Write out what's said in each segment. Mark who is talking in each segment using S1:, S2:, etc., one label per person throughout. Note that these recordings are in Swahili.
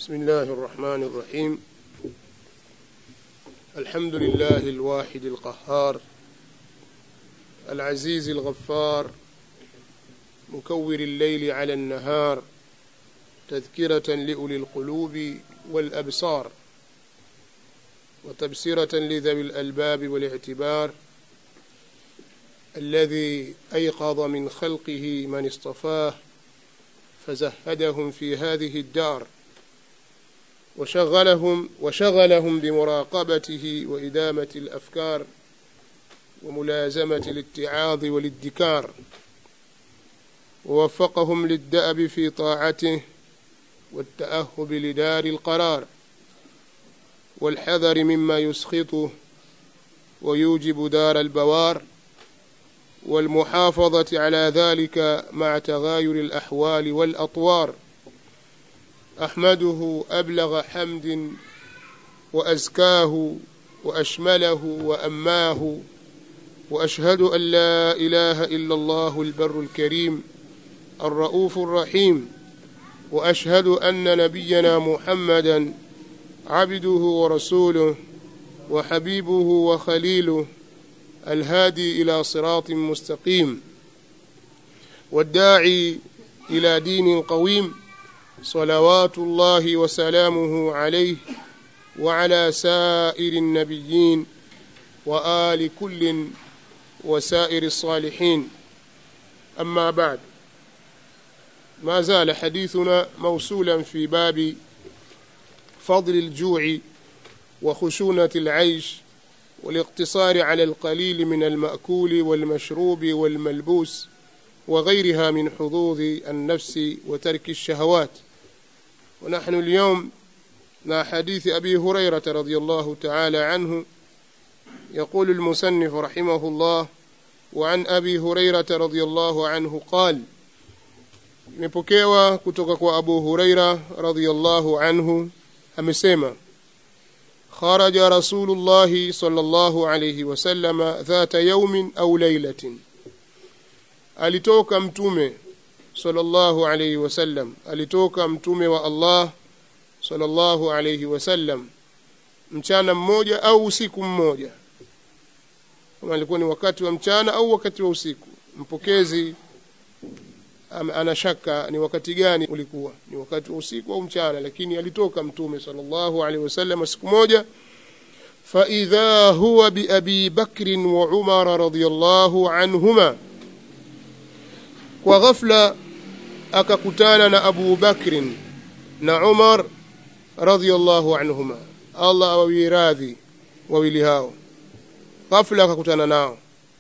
S1: بسم الله الرحمن الرحيم الحمد لله الواحد القهار العزيز الغفار مكور الليل على النهار تذكرة لأولي القلوب والأبصار وتبصرة لذوي الألباب والاعتبار الذي أيقظ من خلقه من اصطفاه فزهدهم في هذه الدار وشغلهم وشغلهم بمراقبته وإدامة الأفكار وملازمة الاتعاظ والادكار ووفقهم للدأب في طاعته والتأهب لدار القرار والحذر مما يسخطه ويوجب دار البوار والمحافظة على ذلك مع تغاير الأحوال والأطوار أحمده أبلغ حمد وأزكاه وأشمله وأماه وأشهد أن لا إله إلا الله البر الكريم الرؤوف الرحيم وأشهد أن نبينا محمدا عبده ورسوله وحبيبه وخليله الهادي إلى صراط مستقيم والداعي إلى دين قويم صلوات الله وسلامه عليه وعلى سائر النبيين وآل كل وسائر الصالحين أما بعد ما زال حديثنا موصولا في باب فضل الجوع وخشونة العيش والاقتصار على القليل من المأكول والمشروب والملبوس وغيرها من حظوظ النفس وترك الشهوات ونحن اليوم مع حديث أبي هريرة رضي الله تعالى عنه يقول المسنف رحمه الله وعن أبي هريرة رضي الله عنه قال imepokewa kutoka kwa Abu Huraira radhiyallahu anhu amesema kharaja Rasulullah sallallahu alayhi wasallam dhata yawmin au laylatin alitoka mtume sallallahu alayhi wasallam alitoka mtume wa Allah sallallahu alayhi wasallam mchana mmoja au usiku mmoja kama alikuwa ni wakati wa mchana au wakati wa usiku mpokezi ana shaka ni wakati gani ulikuwa ni wakati wa usiku au mchana lakini alitoka mtume sallallahu alaihi wasallam siku moja فإذا هو بأبي بكر وعمر رضي الله عنهما وغفلة akakutana na Abu Bakr na Umar radhiyallahu anhuma Allah awawiradhi wawili hao ghafla akakutana nao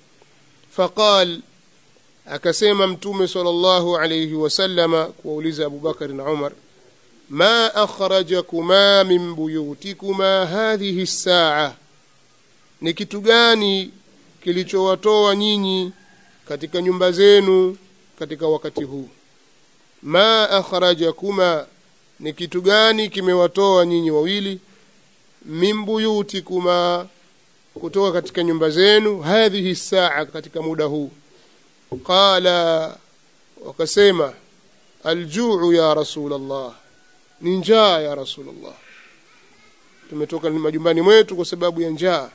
S1: faqal akasema mtume sallallahu alayhi wasallama kuwauliza Abu Bakar na Umar ma akhrajakuma min buyutikuma hadhihi as-sa'a ni kitu gani kilichowatoa nyinyi katika nyumba zenu katika wakati huu ma akhrajakuma ni kitu gani kimewatoa nyinyi wawili min buyutikuma kutoka katika nyumba zenu hadhihi saa katika muda huu qala wakasema aljuu ya rasulullah ni njaa ya rasulullah tumetoka majumbani mwetu kwa sababu ya njaa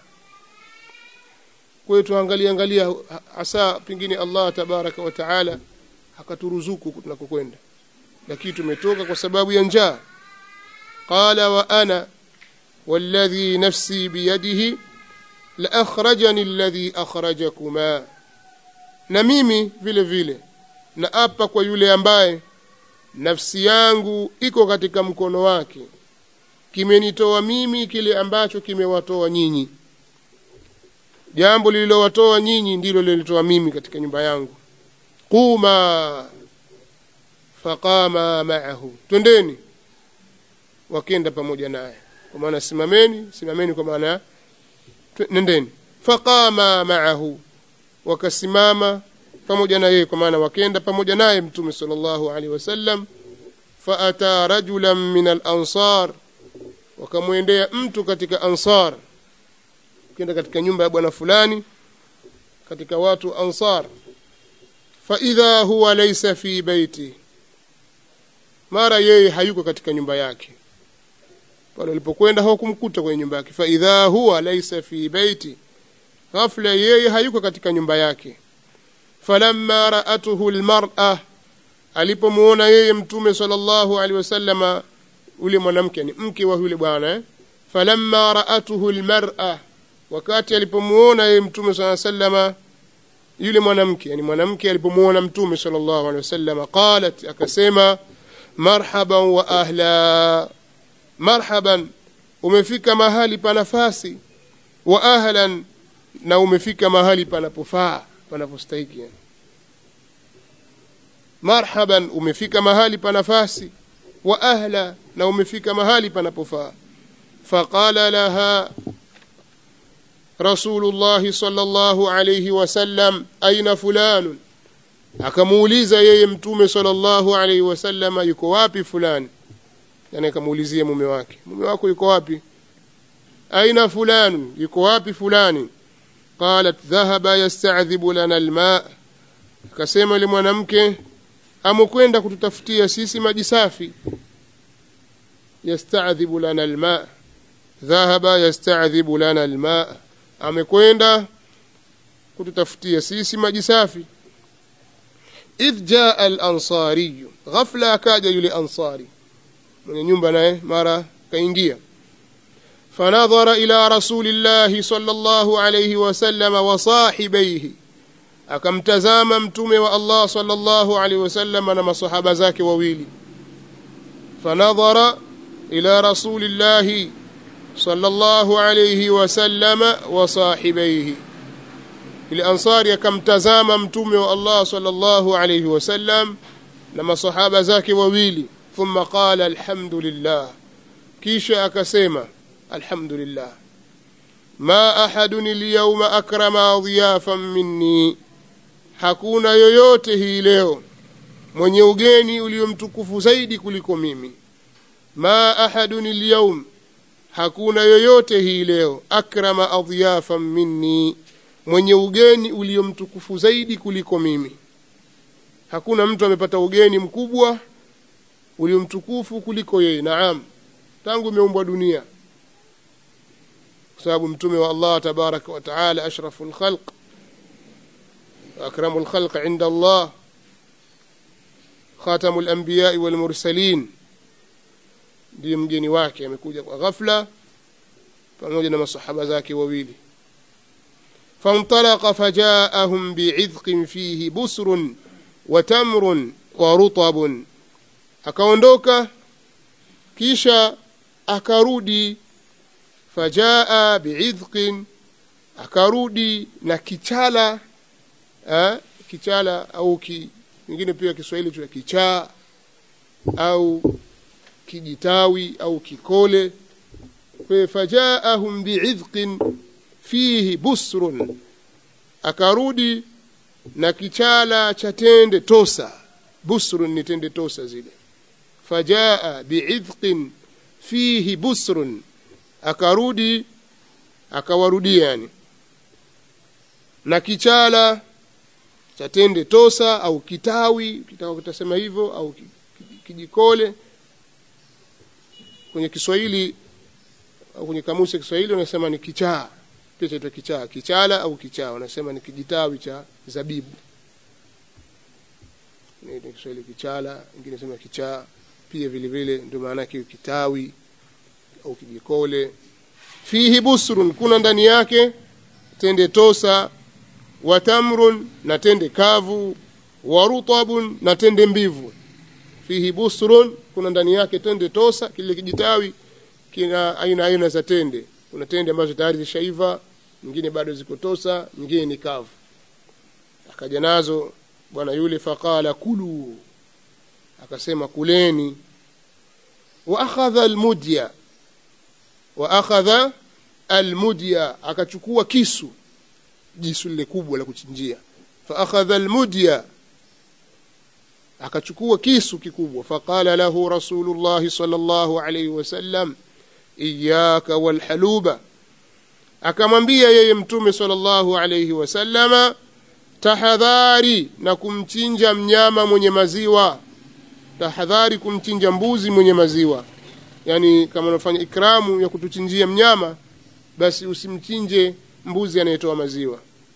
S1: kwa hiyo tuangalia angalia hasa pengine Allah tabaraka wa taala akaturuzuku tunakokwenda lakini tumetoka kwa sababu ya njaa qala wa ana والذي نفسي بيده لأخرجني الذي أخرجكما na mimi vile vile na apa kwa yule ambaye nafsi yangu iko katika mkono wake kimenitoa mimi kile ambacho kimewatoa nyinyi jambo lililowatoa nyinyi ndilo lilitoa mimi katika nyumba yangu quma faqama ma'ahu twendeni wakenda pamoja naye kwa maana simameni simameni kwa maana nendeni faqama ma'ahu wakasimama pamoja na yeye kwa maana wakenda pamoja naye mtume sallallahu alaihi wasallam faata rajulan min al-ansar wakamwendea mtu katika ansar kenda katika nyumba ya bwana fulani katika watu ansar faidha huwa laysa fi baiti mara yeye hayuko katika nyumba yake pale walipokwenda hawakumkuta kwenye nyumba yake faidha huwa laisa fi beiti ghafla yeye hayuko katika nyumba yake falamma raatuhu lmara alipomuona yeye mtume sallallahu alaihi wasallama yule mwanamke ni mke wa yule bwana eh? falamma raatuhu lmara wakati alipomuona yeye mtume saa sallama yule mwanamke yani mwanamke alipomuona mtume sallallahu alaihi wasallama qalat akasema marhaban wa ahla marhaban umefika mahali pa nafasi wa ahlan na umefika mahali panapofaa panapostahiki yani. marhaban umefika mahali pa nafasi wa ahla na umefika mahali panapofaa faqala laha rasulullahi sallallahu alayhi wasallam aina fulanun akamuuliza yeye mtume sallallahu alayhi wasallam yuko wapi fulani yani akamuulizia mume wake mume wako yuko wapi aina fulanun yuko wapi fulani qalat dhahaba yasta'dhibu lana alma akasema yule mwanamke amekwenda kututafutia sisi maji safi yasta'dhibu lana alma dhahaba yasta'dhibu lana alma amekwenda kututafutia sisi maji safi idh jaa al-ansari ghafla akaja yule ansari mwenye nyumba naye mara kaingia fanadhara ila rasulillahi sallallahu alayhi wasallam wa sahibaihi akamtazama mtume wa Allah sallallahu alayhi wasallam na masahaba zake wawili fanadhara ila rasulillahi sallallahu alayhi wasallam wa sahibaihi ile ansari akamtazama mtume wa Allah sallallahu alayhi wasallam na masahaba zake wawili thumma qala alhamdulillah kisha akasema alhamdulillah ma ahadun alyawma akrama dhiyafan minni hakuna yoyote hii leo mwenye ugeni uliomtukufu zaidi kuliko mimi ma ahadun alyawm hakuna yoyote hii leo akrama adhiyafan minni mwenye ugeni uliomtukufu zaidi kuliko mimi hakuna mtu amepata ugeni mkubwa uliomtukufu kuliko yeye naam tangu imeumbwa dunia kwa sababu mtume wa Allah tabaraka wa taala ashraful khalq akramul khalq inda Allah khatamul anbiya wal mursalin ndiye mgeni wake amekuja kwa ghafla pamoja na masahaba zake wawili فانطلق فجاءهم بعذق فيه بسر وتمر ورطب akaondoka kisha akarudi fajaa biidhqin akarudi na kichala eh, kichala au ki, ingine pia Kiswahili tu kichaa au kijitawi au kikole kwa fajaahum biidhqin fihi busrun akarudi na kichala cha tende tosa busrun ni tende tosa zile fajaa biidhqin fihi busrun akarudi akawarudia yani na kichala cha tende tosa au kitawi kitaka kutasema hivyo au kijikole kwenye Kiswahili au kwenye kamusi ya Kiswahili wanasema ni kichaa pia chaitwa kichaa kichala au kichaa wanasema ni kijitawi cha zabibu ni Kiswahili kichala ingine sema kichaa pia vile vile ndio maana yake kitawi au kijikole fihi busrun kuna ndani yake tende tosa wa tamrun na tende kavu wa rutabun na tende mbivu fihi busrun kuna ndani yake tende tosa kile kijitawi kina aina aina za tende kuna tende ambazo tayari zishaiva nyingine bado ziko tosa nyingine ni kavu akaja nazo bwana yule faqala kulu akasema kuleni wa akhadha almudya wa akhadha almudya akachukua kisu jisu lile kubwa la kuchinjia fa akhadha almudya akachukua kisu kikubwa faqala lahu rasulullah sallallahu alayhi wasallam iyyaka walhaluba akamwambia yeye mtume sallallahu alayhi wasallama tahadhari na kumchinja mnyama mwenye maziwa tahadhari kumchinja mbuzi mwenye maziwa yani kama unafanya ikramu ya kutuchinjia mnyama basi usimchinje mbuzi anayetoa maziwa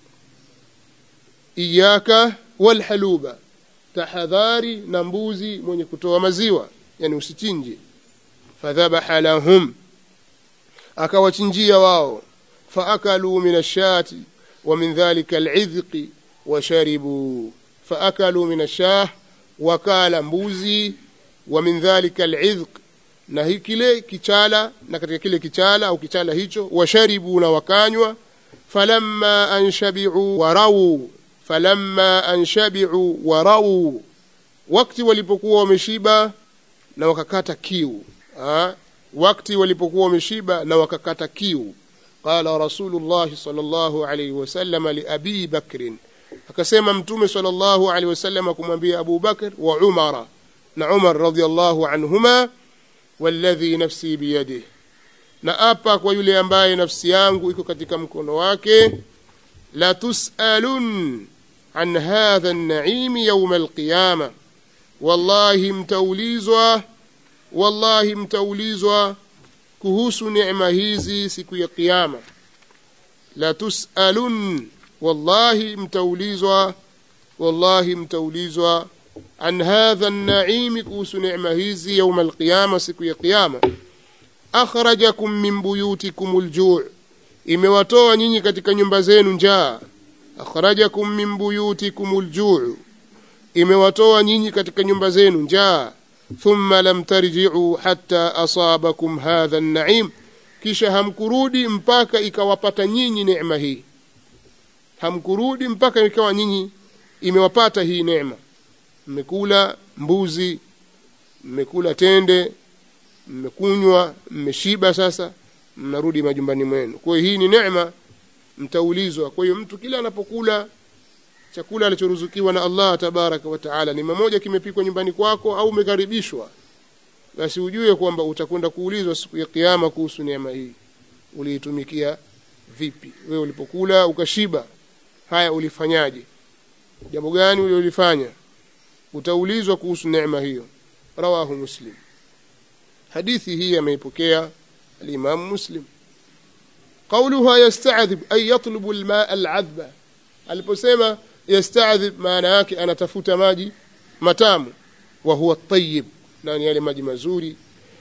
S1: iyaka walhaluba tahadhari na mbuzi mwenye kutoa maziwa yani usichinje fadhabaha lahum akawachinjia wao faakaluu min ashati wa min dhalika alidhqi washaribuu faakaluu min ashah wakala mbuzi wa min dhalika alidhq na hi kile kichala na katika kile kichala au kichala hicho washaribu na wakanywa falamma anshabiu warau falamma anshabiu warau wakati walipokuwa wameshiba na wakakata kiu ha? wakati walipokuwa wameshiba na wakakata kiu qala rasulullah sallallahu alayhi wasallam li abi bakrin akasema mtume sallallahu alayhi wasallam kumwambia abu bakr wa umara na umar radiyallahu anhuma walladhi nafsi biyadihi na apa kwa yule ambaye nafsi yangu iko katika mkono wake la tusalun an hadha an-na'im yawm al-qiyama wallahi mtaulizwa wallahi mtaulizwa kuhusu neema hizi siku ya kiyama la tusalun wallahi mtaulizwa wallahi mtaulizwa an hadha an-na'im kuhusu neema hizi yawm al-qiyama siku ya kiyama akhrajakum min buyutikum al-ju' imewatoa nyinyi katika nyumba zenu njaa akhrajakum min buyutikum al-ju' imewatoa nyinyi katika nyumba zenu njaa thumma lam tarji'u hatta asabakum hadha an-na'im kisha hamkurudi mpaka ikawapata nyinyi neema hii hamkurudi mpaka ikawa nyinyi imewapata hii neema mmekula mbuzi mmekula tende mmekunywa mmeshiba sasa mnarudi majumbani mwenu kwa hiyo hii ni neema mtaulizwa kwa hiyo mtu kila anapokula chakula alichoruzukiwa na Allah tabaraka wa taala ni mmoja kimepikwa nyumbani kwako au umekaribishwa basi ujue kwamba utakwenda kuulizwa siku ya kiyama kuhusu neema hii uliitumikia vipi wewe ulipokula ukashiba haya ulifanyaje jambo gani ulilofanya utaulizwa kuhusu neema hiyo rawahu muslim hadithi hii ameipokea الإمام مسلم قولها يستعذب أي يطلب الماء العذبة aliposema yastadhib maana yake anatafuta maji matamu wa huwa at-tayyib nani yale maji mazuri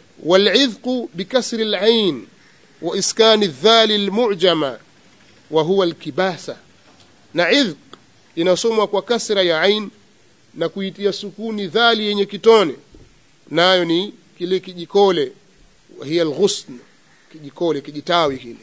S1: والعذق بكسر العين وإسكان الذال المعجمة وهو الكباسة na idhq inasomwa kwa kasra ya ain na kuitia sukuni dhali yenye kitone nayo ni kile kijikole وهي الغصن kijikole kijitawi kile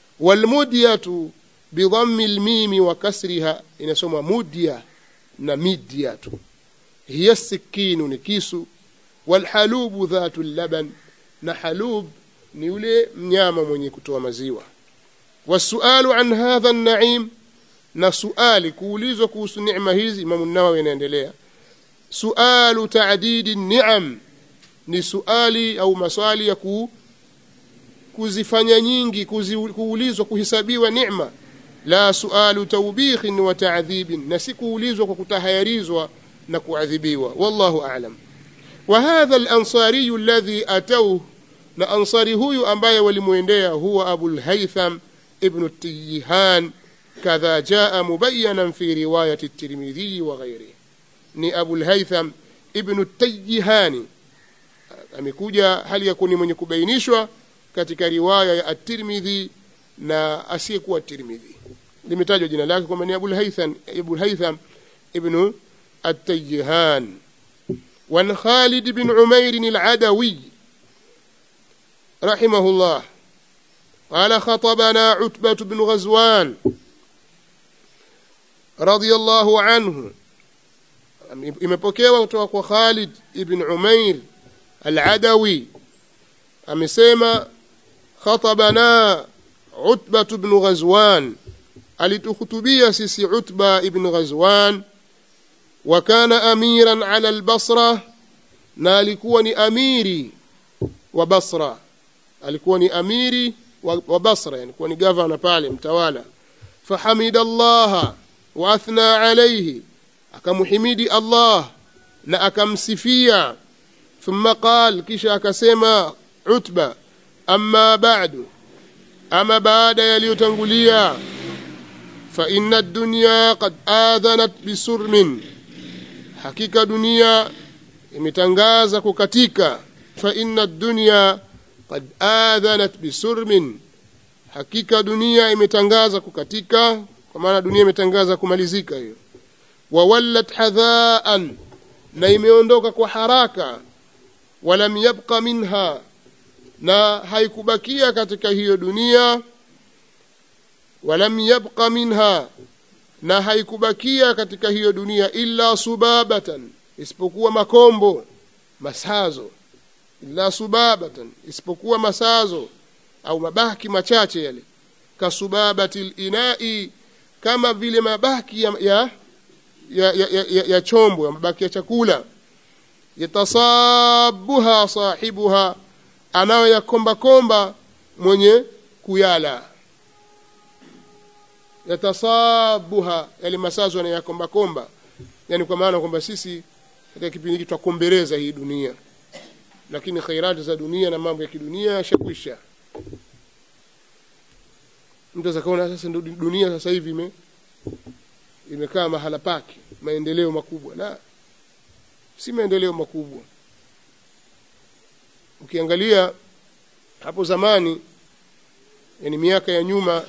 S1: walmudyatu bidhammi almim wa kasriha inasoma mudya na midyatu hiya sikinu ni kisu walhalubu dhatu laban na halub ni yule mnyama mwenye kutoa maziwa wasualu an hadha an-na'im na suali kuulizwa kuhusu neema hizi Imam an-Nawawi anaendelea sualu ta'didi ni'am ni suali au maswali ya ku, kuzifanya nyingi kuzi, kuulizwa kuhesabiwa neema la sualu tawbikhin wa ta'dhibin na si kuulizwa kwa kutahayarizwa na kuadhibiwa wallahu a'lam wa hadha al-ansari alladhi atawhu na ansari huyu ambaye walimuendea huwa abul haytham ibn at-tiyhan kadha jaa mubayyanan fi riwayati at-tirmidhi wa ghayrihi ni abul haytham ibn at-tiyhani amekuja hali ya kuni mwenye kubainishwa katika riwaya ya at-Tirmidhi na asiyekuwa at-Tirmidhi limetajwa jina lake kwamba ni Abul Haytham Abul Haytham ibn at-Tayyihan wa Khalid ibn Umair al-Adawi rahimahullah قال خطبنا عتبة بن غزوان رضي الله عنه imepokewa kutoka kwa Khalid ibn Umair al-Adawi amesema khatabana Utba ibn Ghazwan alitukhutubia sisi Utba ibn Ghazwan wa kana amiran ala al-Basra na alikuwa ni amiri wa Basra alikuwa ni amiri wa, wa Basra yani kuwa ni governor pale mtawala fahamida Allah wa athna alayhi akamhimidi Allah na akamsifia thumma qal kisha akasema utba amma ba'du ama baada yaliyotangulia fa inna ad-dunya qad adhanat bisurmin hakika dunia imetangaza kukatika fa inna ad-dunya qad adhanat bisurmin hakika dunia imetangaza kukatika kwa maana dunia imetangaza kumalizika hiyo wawallat hadhaan na imeondoka kwa haraka walam yabqa minha na haikubakia katika hiyo dunia walam yabqa minha na haikubakia katika hiyo dunia illa subabatan isipokuwa makombo masazo illa subabatan isipokuwa masazo au mabaki machache yale kasubabati linai kama vile mabaki ya, ya, ya, ya, ya, ya chombo ya mabaki ya chakula yatasabuha sahibuha anayoyakomba komba mwenye kuyala yatasabuha yale masazo anayakomba komba yani kwa maana kwamba sisi katika kipindi hiki twakombereza hii dunia lakini khairati za dunia na mambo ya kidunia yashakwisha mtu azakaona sasa ndo dunia sasa hivi ime imekaa mahala pake maendeleo makubwa la si maendeleo makubwa ukiangalia hapo zamani yani miaka ya nyuma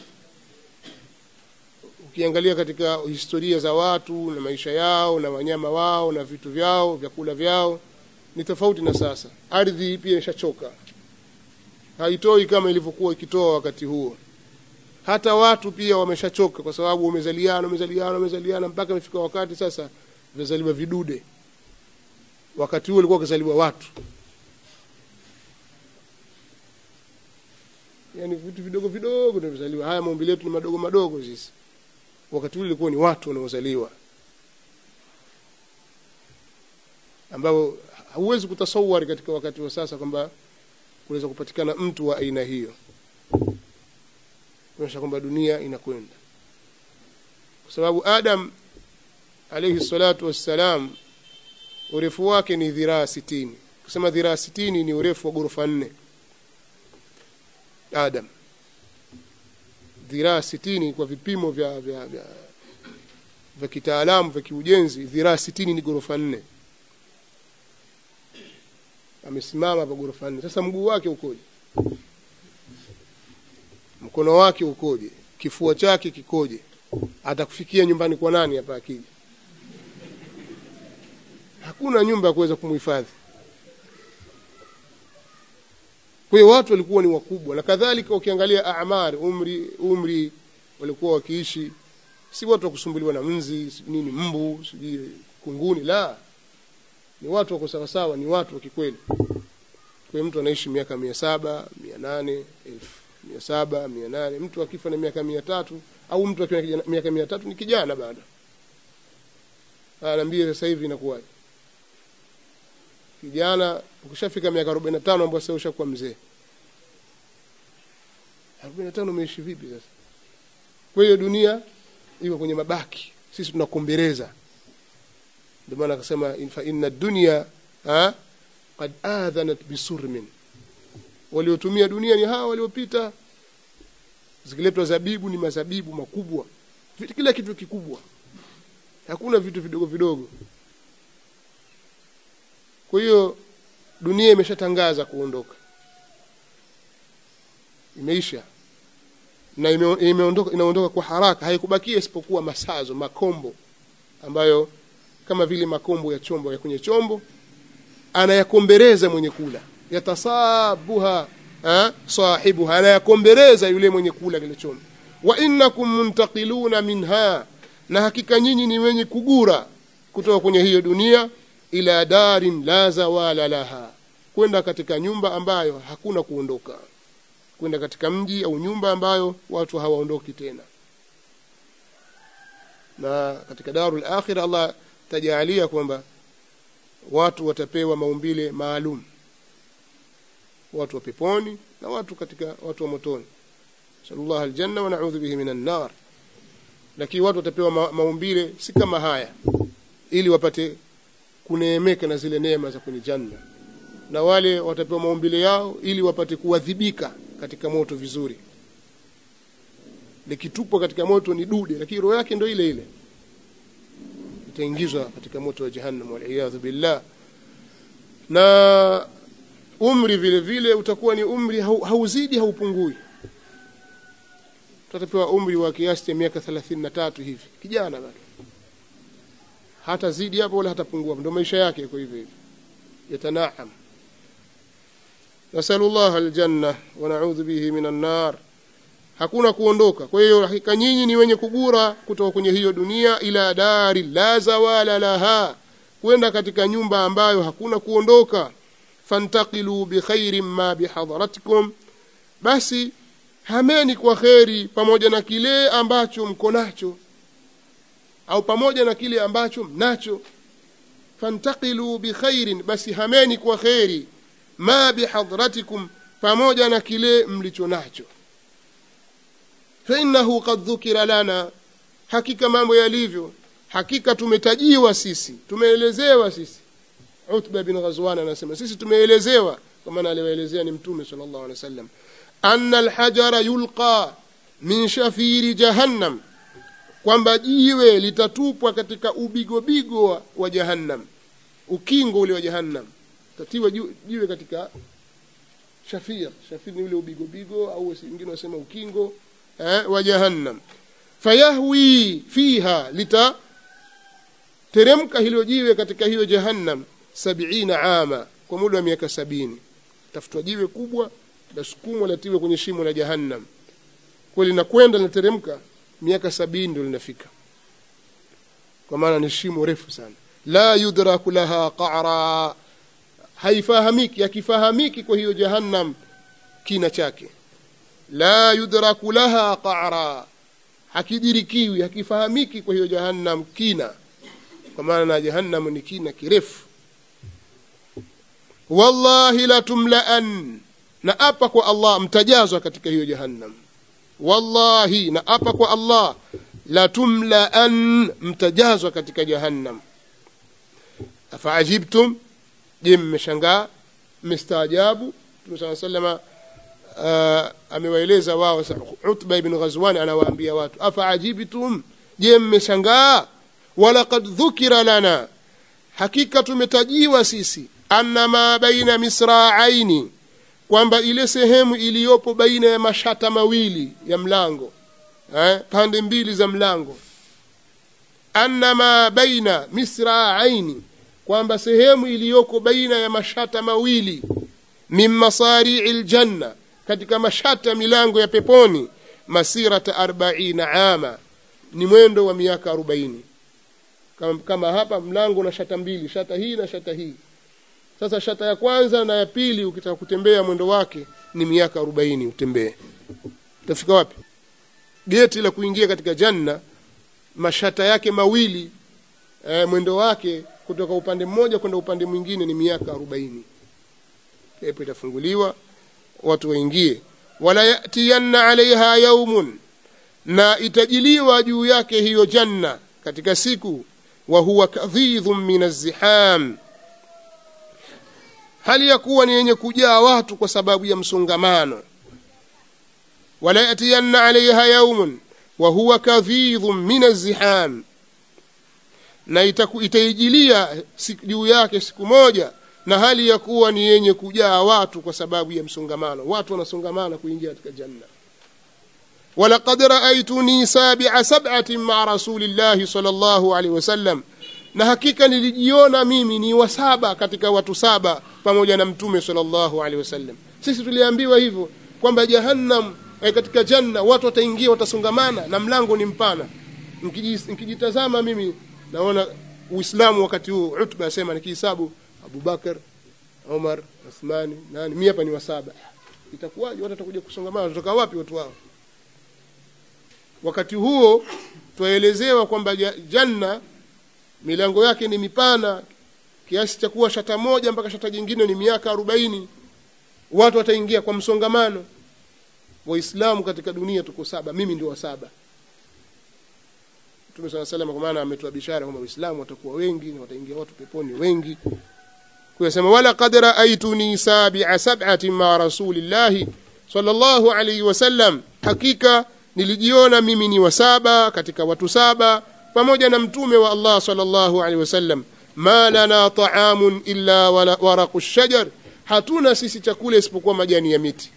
S1: ukiangalia katika historia za watu na maisha yao na wanyama wao na vitu vyao vyakula vyao ni tofauti na sasa ardhi pia ishachoka haitoi kama ilivyokuwa ikitoa wakati huo hata watu pia wameshachoka kwa sababu wamezaliana wamezaliana wamezaliana mpaka imefika wakati sasa vimezaliwa vidude wakati huo ulikuwa ukizaliwa watu yani vitu vidogo vidogo ndio vizaliwa haya maumbile yetu ni madogo madogo sisi wakati ule ilikuwa ni watu wanaozaliwa ambao hauwezi kutasawari katika wakati wa sasa kwamba kunaweza kupatikana mtu wa aina hiyo kuonyesha kwamba dunia inakwenda kwa sababu adam alayhi salatu wassalam urefu wake ni dhiraa sitini kusema dhiraa sitini ni urefu wa ghorofa nne adam dhiraa sitini kwa vipimo vya vya vya, vya kitaalamu vya kiujenzi dhiraa sitini ni ghorofa nne amesimama pa ghorofa nne sasa mguu wake ukoje mkono wake ukoje kifua chake kikoje atakufikia nyumbani kwa nani hapa akija hakuna nyumba ya kuweza kumhifadhi kwa hiyo watu walikuwa ni wakubwa na kadhalika ukiangalia amar umri umri walikuwa wakiishi si watu wa kusumbuliwa na mzi nini mbu sijui kunguni la ni watu wako sawasawa ni watu wa kikweli kwa mtu anaishi miaka mia saba mia nane elfu mia saba mia nane mtu akifa na miaka mia tatu au mtu akiwa na miaka mia tatu ni kijana bado anaambia sasa hivi inakuwaje kijana ukishafika miaka arobaini na tano ambao sasa ushakuwa mzee arobaini na tano umeishi vipi sasa kwa hiyo dunia iko kwenye mabaki sisi tunakombereza ndio maana akasema fa inna dunya ha qad adhanat bisurmin waliotumia dunia ni hawa waliopita zikiletwa zabibu ni mazabibu makubwa kila kitu kikubwa hakuna vitu vidogo vidogo kwa hiyo dunia imeshatangaza kuondoka imeisha na ime, imeondoka inaondoka kwa haraka haikubakia isipokuwa masazo makombo ambayo kama vile makombo ya chombo ya kwenye chombo anayakombereza mwenye kula yatasabuha ha? sahibuha anayakombereza yule mwenye kula kile chombo wa innakum muntaqiluna minha na hakika nyinyi ni wenye kugura kutoka kwenye hiyo dunia ila darin la zawala laha kwenda katika nyumba ambayo hakuna kuondoka kwenda katika mji au nyumba ambayo watu hawaondoki tena na katika darul akhira Allah tajalia kwamba watu watapewa maumbile maalum watu wa peponi na watu katika watu wa motoni sallallahu aljanna wa na'udhu bihi minan nar lakini watu watapewa ma maumbile si kama haya ili wapate kuneemeka na zile neema za kwenye janna na wale watapewa maumbile yao ili wapate kuadhibika katika moto vizuri likitupwa katika moto ni dude lakini roho yake ndio ile ile itaingizwa katika moto wa jahannam waliyadhu billah na umri vile vile utakuwa ni umri hau, hauzidi haupungui tutapewa umri wa kiasi cha miaka thelathini na tatu hivi kijana bado hata zidi hapo wala hatapungua ndio maisha yake kwa hivyo hivi yatanaam nasalu llah aljanna wa naudhu bihi min annar hakuna kuondoka kwa hiyo hakika nyinyi ni wenye kugura kutoka kwenye hiyo dunia ila dari la zawala laha kwenda katika nyumba ambayo hakuna kuondoka fantaqilu bikhairin ma bihadharatikum basi hameni kwa kheri pamoja na kile ambacho mko nacho au pamoja na kile ambacho mnacho fantaqilu bikhairin basi hameni kwa kheri ma bihadhratikum pamoja na kile mlicho nacho fainnahu qad dhukira lana hakika mambo yalivyo hakika tumetajiwa sisi tumeelezewa sisi utba bin ghazwan anasema sisi tumeelezewa kwa maana aliwaelezea ni mtume sallallahu alaihi wasallam anna alhajara yulqa min shafiri jahannam kwamba jiwe litatupwa katika ubigobigo wa, wa jahannam ukingo ule wa jahannam tatiwa jiwe katika shafir shafir ni ule ubigobigo au wengine wanasema ukingo eh, wa jahannam fayahwi fiha litateremka hilo jiwe katika hiyo jahannam sabiina ama kwa muda wa miaka sabini tafutwa jiwe kubwa lasukumwa latiwe kwenye shimo la jahannam kwa linakwenda linateremka miaka sabini ndio linafika kwa maana ni shimo refu sana la yudraku laha qara haifahamiki akifahamiki kwa hiyo jahannam kina chake la yudraku laha qara hakidirikiwi hakifahamiki kwa hiyo jahannam kina kwa maana na jahannam ni kina kirefu wallahi latumlaan na apa kwa allah mtajazwa katika hiyo jahannam wallahi na apa kwa allah latumlaan mtajazwa katika jahannam afaajibtum je mmeshangaa mmestaajabu mtume saa salama uh, amewaeleza wao utba ibn ghazwan anawaambia watu afaajibtum je mmeshangaa walaqad dhukira lana hakika tumetajiwa sisi anna ma baina misraaini kwamba ile sehemu iliyopo baina ya mashata mawili ya mlango eh, pande mbili za mlango anna ma baina misraaini kwamba sehemu iliyoko baina ya mashata mawili min masarii ljanna katika mashata milango ya peponi masirata arbaina ama ni mwendo wa miaka arobaini kama, kama hapa mlango na shata mbili shata hii na shata hii sasa shata ya kwanza na ya pili ukitaka kutembea mwendo wake ni miaka arobaini utembee utafika wapi geti la kuingia katika janna mashata yake mawili e, mwendo wake kutoka upande mmoja kwenda upande mwingine ni miaka arobaini pepo itafunguliwa watu waingie wala yatiyanna alaiha yaumun na itajiliwa juu yake hiyo janna katika siku wa huwa kadhidhun min azziham hali ya kuwa ni yenye kujaa watu kwa sababu ya msongamano wala yatiyanna alaiha yaumun wa huwa kadhidhun min azziham na itaku, itaijilia juu yake siku moja na hali ya kuwa ni yenye kujaa watu kwa sababu ya msongamano watu wanasongamana kuingia katika janna walaqad raaituni sabia sabatin maa rasulillahi sal llahu alehi wasallam na hakika nilijiona mimi ni wa saba katika watu saba pamoja na mtume sal llahu alehi wasallam sisi tuliambiwa hivyo kwamba jahannam eh, katika janna watu wataingia watasongamana na mlango ni mpana nkijitazama mimi naona uislamu wakati huu utba asema nikihisabu abubakar umar uthmani nani mi hapa ni wa saba itakuwaje watu watakuja kusongamana watatoka wapi watu wao wakati huo twaelezewa kwamba janna milango yake ni mipana kiasi cha kuwa shata moja mpaka shata jingine ni miaka arobaini watu wataingia kwa msongamano waislamu katika dunia tuko saba mimi ndio wa saba mtume saa salama kwa maana ametoa bishara kwamba waislamu watakuwa wengi na wataingia watu peponi wengi kuyasema walaqad raaituni sabia sab'atin ma rasulillahi sallallahu alayhi wasallam hakika nilijiona mimi ni wa saba katika watu saba pamoja na mtume wa Allah sallallahu alaihi wasallam ma lana ta'amun illa waraqu shajar hatuna sisi chakula isipokuwa majani ya miti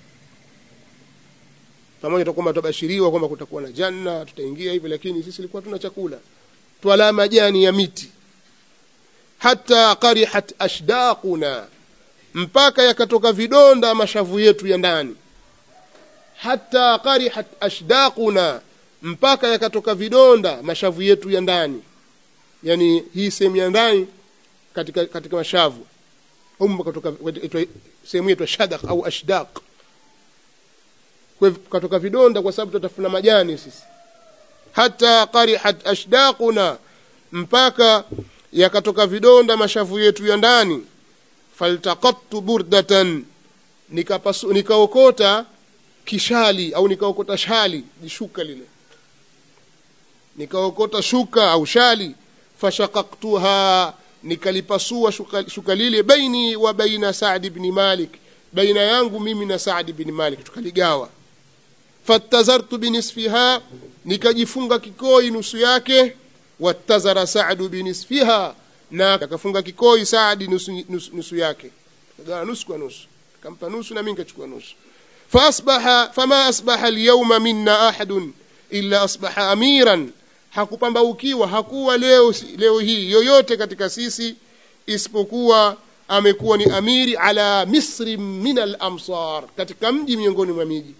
S1: pamoja na kwamba tutabashiriwa kwamba kutakuwa na janna tutaingia hivi lakini sisi ilikuwa tuna chakula twala majani ya miti hata qarihat ashdaquna mpaka yakatoka vidonda mashavu yetu ya ndani hata qarihat ashdaquna mpaka yakatoka vidonda mashavu yetu ya ndani yani hii sehemu ya ndani katika katika mashavu humu katoka sehemu yetu shadaq au ashdaq kwa katoka vidonda kwa sababu tutafuna majani sisi hata qarihat ashdaquna mpaka yakatoka vidonda mashavu yetu ya ndani faltaqattu burdatan nikapasu nikaokota kishali au nikaokota shali jishuka lile nikaokota shuka au shali fashaqaqtuha nikalipasua shuka, shuka lile baini wa baina Saad ibn Malik baina yangu mimi na Saad ibn Malik tukaligawa fattazartu binisfiha nikajifunga kikoi nusu yake wattazara Saad binisfiha na akafunga kikoi Saad nusu, nusu, nusu yake kagawa nusu kwa nusu kampa nusu na mimi nikachukua nusu فأصبح فما أصبح اليوم منا أحد إلا أصبح أميرا hakupambaukiwa hakuwa leo leo hii yoyote katika sisi isipokuwa amekuwa ni amiri ala misri min al-amsar katika mji miongoni mwa miji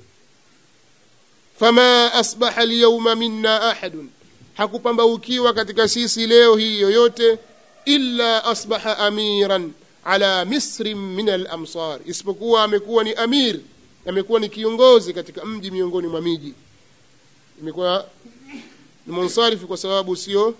S1: fama asbaha al-yawma minna ahadun hakupambaukiwa katika sisi leo hii yoyote illa asbaha amiran ala misri min al-amsar isipokuwa amekuwa ni amir amekuwa ni kiongozi katika mji miongoni mwa miji imekuwa ni munsarifu kwa sababu sio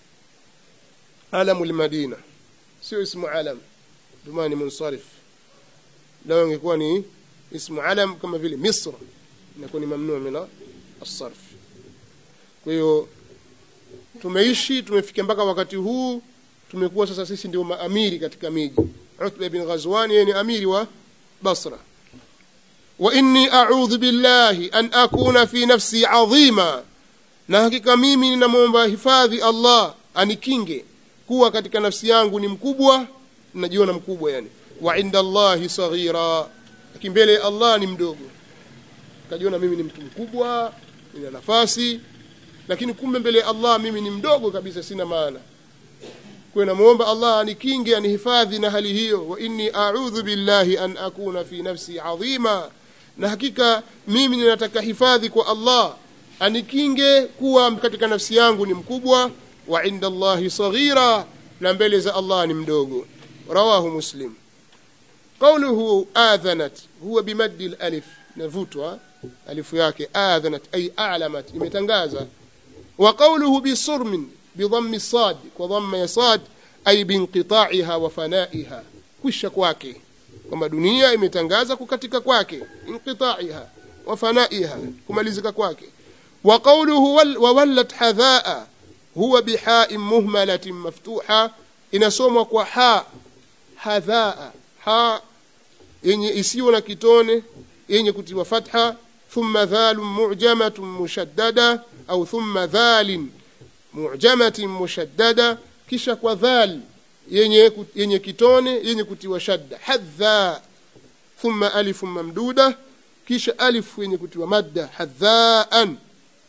S1: alamu lmadina sio ismu alam ndio ni munsarif lao ingekuwa ni ismu alam kama vile misr inakuwa ni mamnuu min asarf kwa hiyo tumeishi tumefikia mpaka wakati huu tumekuwa sasa sisi ndio maamiri katika miji Utba bin Ghazwan yeye ni amiri wa Basra wa inni a'udhu billahi an akuna fi nafsi adhima na hakika mimi ninamwomba hifadhi Allah anikinge kuwa katika nafsi yangu ni mkubwa najiona mkubwa yani wa inda Allahi saghira lakini mbele ya Allah ni mdogo kajiona mimi ni mtu mkubwa nina nafasi lakini kumbe mbele ya Allah mimi ni mdogo kabisa sina maana kwa namuomba Allah anikinge anihifadhi na hali hiyo wa inni a'udhu billahi an akuna fi nafsi adhima na hakika mimi ninataka hifadhi kwa Allah anikinge kuwa katika nafsi yangu ni mkubwa wa inda Allahi saghira na mbele za Allah ni mdogo rawahu muslim qawluhu adhanat huwa bimaddi alif navutwa alifu yake adhanat ay a'lamat imetangaza wa qawluhu bisurmin بضم الصاد وضم يصاد أي بانقطاعها وفنائها كش kwake kwamba dunia imetangaza kukatika kwake inqita'iha wa fanaiha kumalizika kwake wa qawluhu wa wallat hadhaa huwa biha'in muhmalatin maftuha inasomwa kwa ha hadhaa ha yenye isiyo na kitone yenye kutiwa fatha thumma dhalun mu'jamatun mushaddada au thumma dhalin mu'jamatin mushaddada kisha kwa dhal yenye yenye kitone yenye kutiwa shadda hadha thumma alif mamduda kisha alif yenye kutiwa madda hadhaan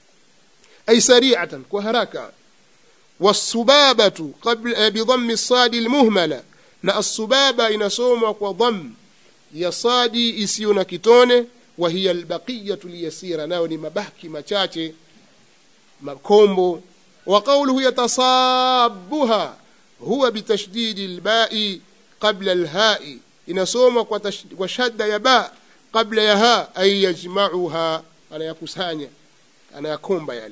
S1: ay sari'atan kwa haraka والسبابة قبل بضم الصاد المهملة na السبابة inasomwa kwa dham ya sadi isiyo na kitone wa hiya albaqiyatu liyasira nayo ni mabaki machache makombo وقوله يتصابها هو بتشديد الباء قبل الهاء inasoma kwa, kwa shadda ya ba kabla ya ha ay yajma'uha anayakusanya anayakomba yale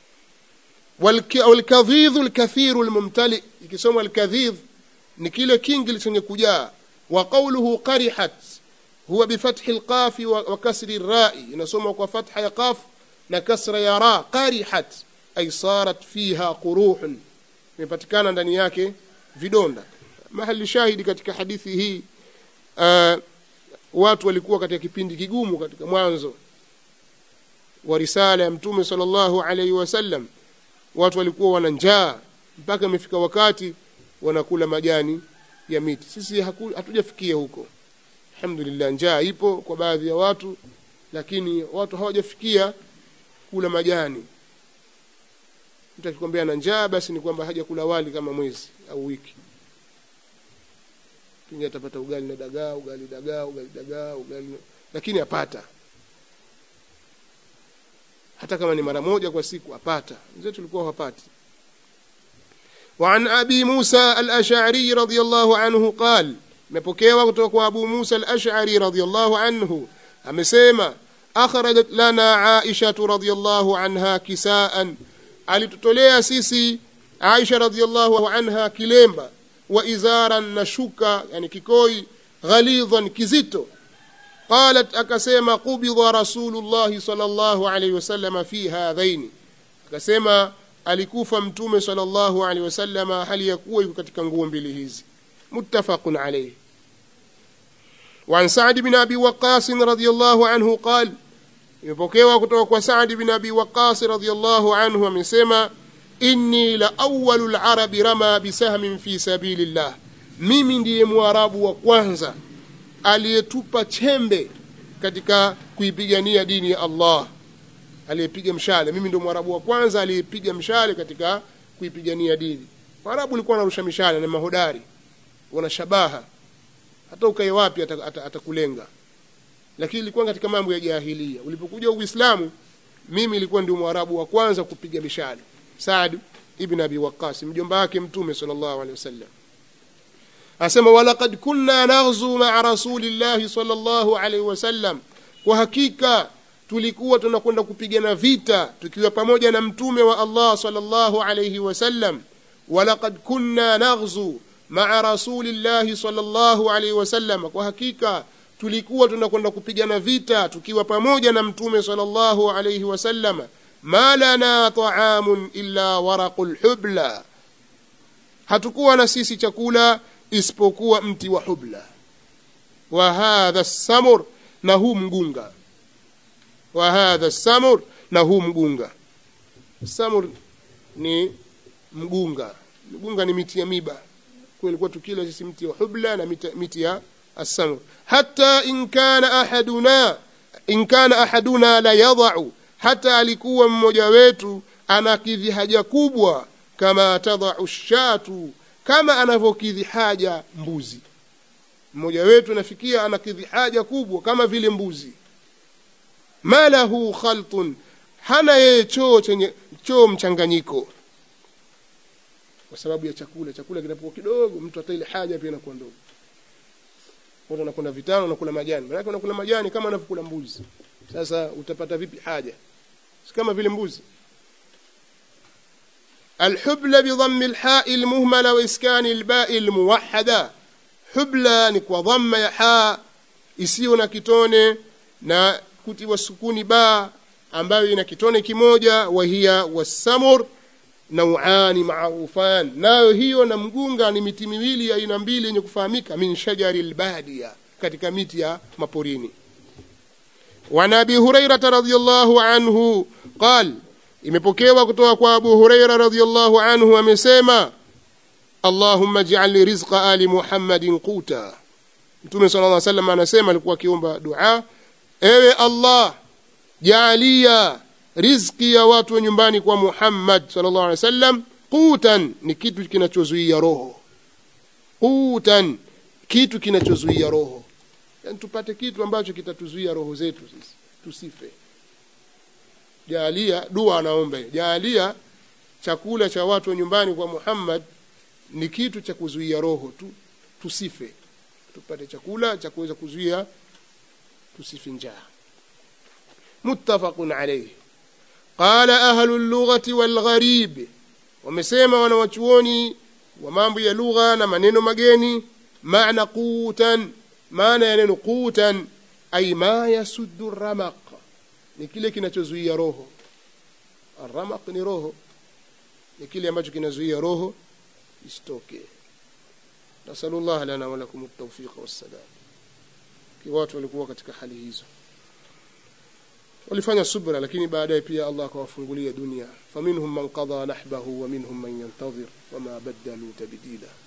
S1: walkadhidh alkathir almumtali ikisoma alkadhidh ni kile kingi chenye kujaa wa qawluhu qarihat huwa bifathi alqaf wa kasri alra'i inasoma kwa fatha ya qaf na kasra ya ra qarihat ay sarat fiha quruhun imepatikana ndani yake vidonda mahali shahidi katika hadithi hii uh, watu walikuwa katika kipindi kigumu katika mwanzo wa risala ya mtume sallallahu alaihi wasallam watu walikuwa wana njaa mpaka imefika wakati wanakula majani ya miti sisi hatujafikia huko alhamdulillah njaa ipo kwa baadhi ya watu lakini watu hawajafikia kula majani mtu akikwambia na njaa basi ni kwamba hajakula wali kama mwezi au wiki pengine atapata ugali na dagaa ugali dagaa ugali dagaa ugali lakini apata hata kama ni mara moja kwa siku apata mzetu tulikuwa hapati وعن أبي موسى الأشعري رضي الله عنه قال مبكيوا kutoka أبو موسى الأشعري رضي الله عنه amesema akhrajat lana Aisha radhiyallahu anha kisaan alitutolea sisi Aisha radhiyallahu anha kilemba wa izaran na shuka yani kikoi ghalidhan kizito qalat akasema qubidha rasulullah sallallahu alayhi wasallam fi hadhaini akasema alikufa mtume sallallahu alayhi wasallam hali ya kuwa yuko katika nguo mbili hizi muttafaqun alayhi وعن سعد بن أبي وقاص رضي الله عنه قال imepokewa kutoka kwa Saad bin Abi Waqqas radhiyallahu anhu amesema inni la awwalu al-arabi rama bisahmin fi sabilillah mimi ndiye mwarabu wa kwanza aliyetupa chembe katika kuipigania dini ya Allah aliyepiga mshale mimi ndio mwarabu wa kwanza aliyepiga mshale katika kuipigania dini waarabu walikuwa wanarusha mishale na mahodari wana shabaha hata ukae wapi atakulenga ata, ata lakini ilikuwa katika mambo ya jahilia ulipokuja uislamu mimi ilikuwa ndio mwarabu wa kwanza kupiga mishale Saad ibn Abi Waqqas mjomba wake mtume sallallahu alaihi wasallam asema walaqad kunna naghzu ma'a rasulillahi sallallahu alaihi wasallam kwa hakika tulikuwa tunakwenda kupigana vita tukiwa pamoja na mtume wa Allah sallallahu alaihi wasallam walaqad kunna naghzu ma'a rasulillahi sallallahu alaihi wasallam kwa hakika tulikuwa tunakwenda kupigana vita tukiwa pamoja na mtume sallallahu alayhi wasallam ma lana ta'amun illa waraqul hubla hatukuwa na sisi chakula isipokuwa mti wa hubla wa hadha samur na huu mgunga wa hadha samur na huu mgunga samur ni mgunga mgunga ni miti ya miba kwa ilikuwa tukila sisi mti wa hubla na miti, miti ya السمر حتى إن كان أحدنا إن كان أحدنا لا يضع حتى alikuwa mmoja wetu anakidhi haja kubwa kama tadau shatu kama anavyokidhi haja mbuzi mmoja wetu anafikia anakidhi haja kubwa kama vile mbuzi ma lahu khaltun hana yeye choo chenye choo mchanganyiko kwa sababu ya chakula chakula kinapokuwa kidogo mtu hata ile haja pia inakuwa ndogo watu wanakula vitano wanakula majani maana wanakula majani kama wanavyokula mbuzi sasa utapata vipi haja si kama vile mbuzi الحبلى بضم الحاء المهملة وإسكان الباء الموحدة حبلى ni kwa dhamma ya ha isiyo na kitone na kutiwa sukuni ba ambayo ina kitone kimoja wahia wasamur nauani maarufan nayo hiyo na mgunga ni miti miwili ya aina mbili yenye kufahamika min shajari lbadia katika miti ya maporini وعن ابي هريره رضي الله عنه قال imepokewa kutoka kwa Abu Huraira radhiyallahu anhu amesema Allahumma ij'al rizqa ali Muhammadin quta Mtume sallallahu alaihi wasallam anasema alikuwa akiomba dua ewe Allah jaalia riziki ya watu wa nyumbani kwa Muhammad sallallahu alaihi wasallam qutan ni kitu kinachozuia roho qutan kitu kinachozuia roho yani tupate kitu ambacho kitatuzuia roho zetu sisi tusife jaalia dua anaomba jaalia chakula cha watu wa nyumbani kwa Muhammad ni kitu cha kuzuia roho tu tusife tupate chakula cha kuweza kuzuia tusife njaa muttafaqun alayhi qala ahlu lughati wal gharib wamesema wanawachuoni wa mambo ya lugha na maneno mageni maana qutan maana ya neno qutan ay ma yasuddu ramaq ni kile kinachozuia roho aramaq ni roho ni kile ambacho kinazuia roho isitoke nasalullah lana walakum at-tawfiq was-sadad watu walikuwa katika hali hizo walifanya subra lakini baadaye pia Allah akawafungulia dunia faminhum man qada nahbahu wa minhum man yantadhir wama badalu tabdila